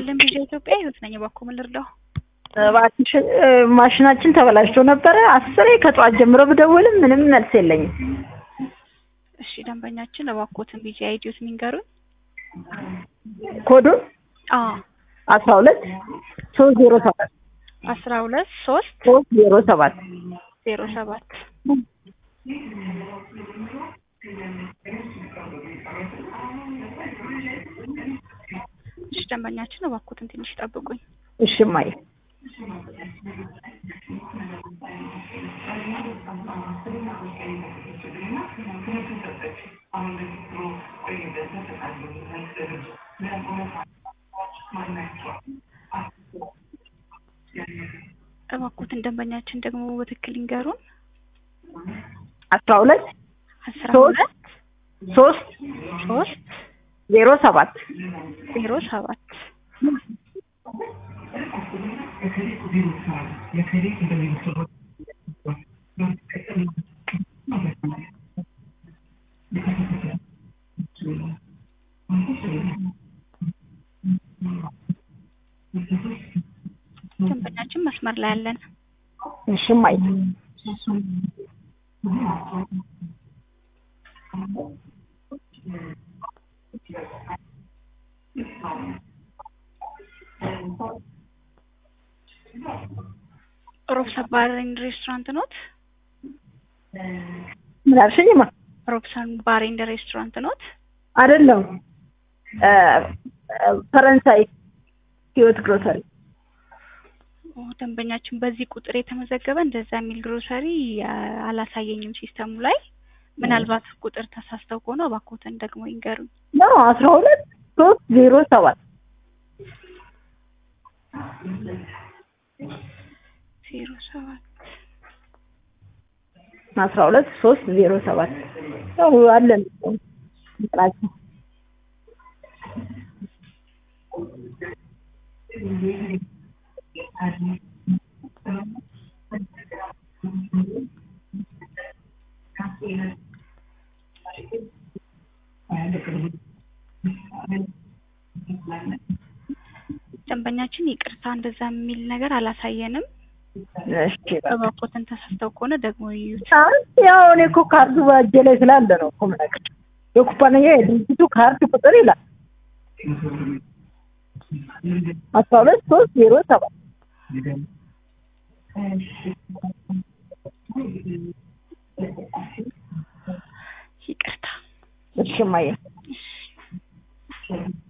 ይስጥልን ቪዥን ኢትዮጵያ ህይወት ነኝ። እባክዎ ምን ልርዳው? እባክሽ ማሽናችን ተበላሽቶ ነበረ። አስሬ ከጠዋት ጀምሮ ብደውልም ምንም መልስ የለኝም። እሺ ደንበኛችን እባክዎትን ቪጂ አይዲዎትን ይንገሩን። ኮዱን አዎ አስራ ሁለት ሶስት ዜሮ ሰባት አስራ ሁለት ሶስት ሶስት ዜሮ ሰባት ዜሮ ሰባት እሺ ደንበኛችን እባክዎትን ትንሽ ጠብቁኝ። እሺ እማዬ እባክዎትን ደንበኛችን ደግሞ በትክክል ይንገሩን። አስራ ሁለት አስራ ሶስት ሁለት ሶስት ሶስት ዜሮ ሰባት ዜሮ ሰባት ደንበኛችን መስመር ላይ ያለን እሺ እማዬ ሮብሰን ባሬን ሬስቶራንት ኖት? ምን አልሽኝማ? ሮብሰን ባሬንድ ሬስቶራንት ኖት? አይደለም እ እ ፈረንሳይ ህይወት ግሮሰሪ ኦ፣ ደንበኛችን በዚህ ቁጥር የተመዘገበ እንደዛ የሚል ግሮሰሪ አ፣ አላሳየኝም ሲስተሙ ላይ። ምናልባት ቁጥር ተሳስተው ከሆነ እባክዎትን ደግሞ ይንገሩኝ። ነው አስራ ሁለት ሶስት ዜሮ ሰባት ዜሮ ሰባት አስራ ሁለት ሶስት ዜሮ ሰባት ያው አለን እንትናችን ደንበኛችን ይቅርታ እንደዛ የሚል ነገር አላሳየንም። እሺ በቃ እባክዎትን ተሳስተው ከሆነ ደግሞ ይዩት። አይ ያው እኔ እኮ ካርዱ በእጄ ላይ ስላለ ነው እኮ የምነግርሽ። የኩባንያ የድርጅቱ ካርድ ቁጥር ይላል አስራ ሁለት ሶስት ዜሮ ሰባት ይቅርታ እሺ እማዬ